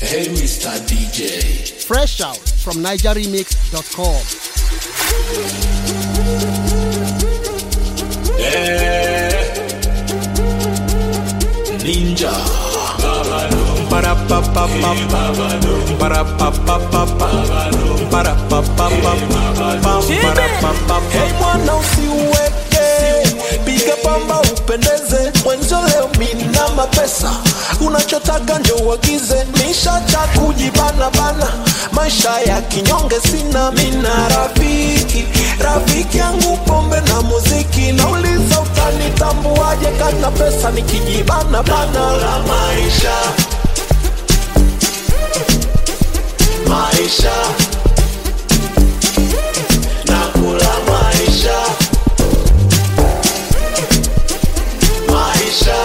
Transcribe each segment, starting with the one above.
Hey, Mr. DJ. Fresh out from NigerRemix.com. Eh. Ninja. Para pa pa pa pa. Para pa pa pa pa. Para pa pa pa pa. Para pa pa pa. Hey mwana usiweke, piga pamba upendeze, mwenzo leo mina mapesa, unachotaka njo uagize, nishacha kujibana bana, maisha ya kinyonge sina, mina rafiki, rafiki yangu pombe na muziki, nauliza utanitambuaje kana pesa nikijibana bana la maisha maisha nakula maisha maisha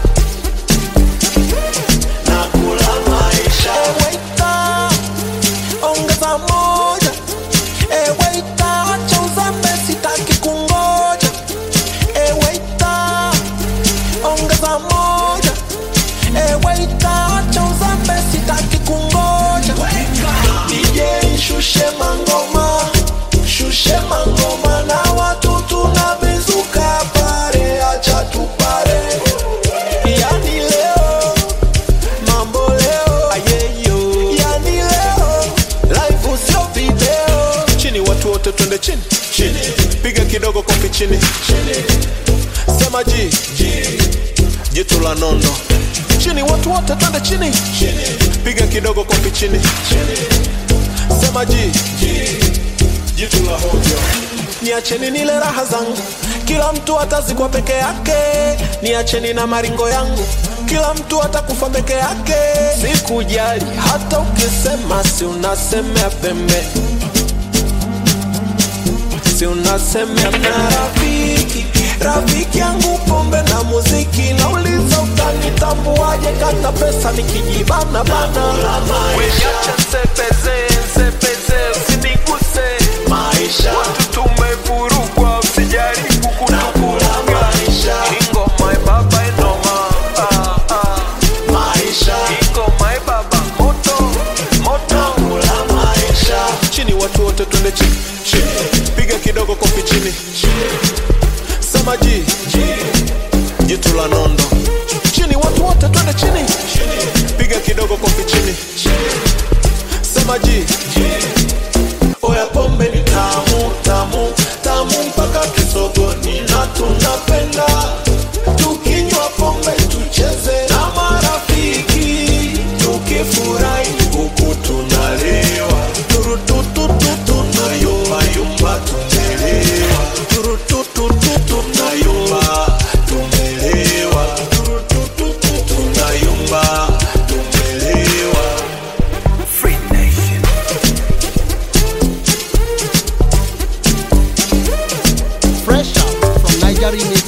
nakula maisha eweita ongeza moja eweita acha uzambe sitaki kungoja eweita ongeza moja eweita acha uzambe sitaki kungoja DJ shushe mangoma shushe mangoma na watu tunabezuka pare acha tupare yani leo mambo leo ayeyo yani leo live sio video Chini watu wote twende chini. Chini. Piga kidogo kofi chini. Chini. Sema ji. Ji. Jitu la nondo. Chini watu wote twende chini. Chini. Piga kidogo kofi chini. Chini. Sema ji. Ji. Jitu la hovyo. niacheni nile raha zangu kila mtu atazikwa peke yake niacheni na maringo yangu kila mtu atakufa peke yake sikujali hata ukisema si unasemea pembe si unasemea na rafiki rafiki yangu pombe na muziki nauliza utanitambuaje kana pesa nikijibana bana la maisha Nsepeze, nsepeze, usiniguse. maisha Watu tumevurugwa, usijaribu nakula kutuvuruga. maisha Ingoma baba inoma, ah, ah. maisha Ingoma baba moto, moto. nakula maisha chini watu wote twende chini chini piga kidogo kofi chini sema ji ji jitu la nondo chini watu wote twende chini piga kidogo kofi chini sema ji ji oya pombe ni tamu tamu tamu mpaka kisogoni na tunapenda tukinywa pombe tucheze na marafiki tukifurahi huku tunalewa turutututu tunayumbayumba tumelewa turutututu tunayumba tumelewa turutututu tunayumba tumelewa Free Nation. Fresh out from NigerRemix.com.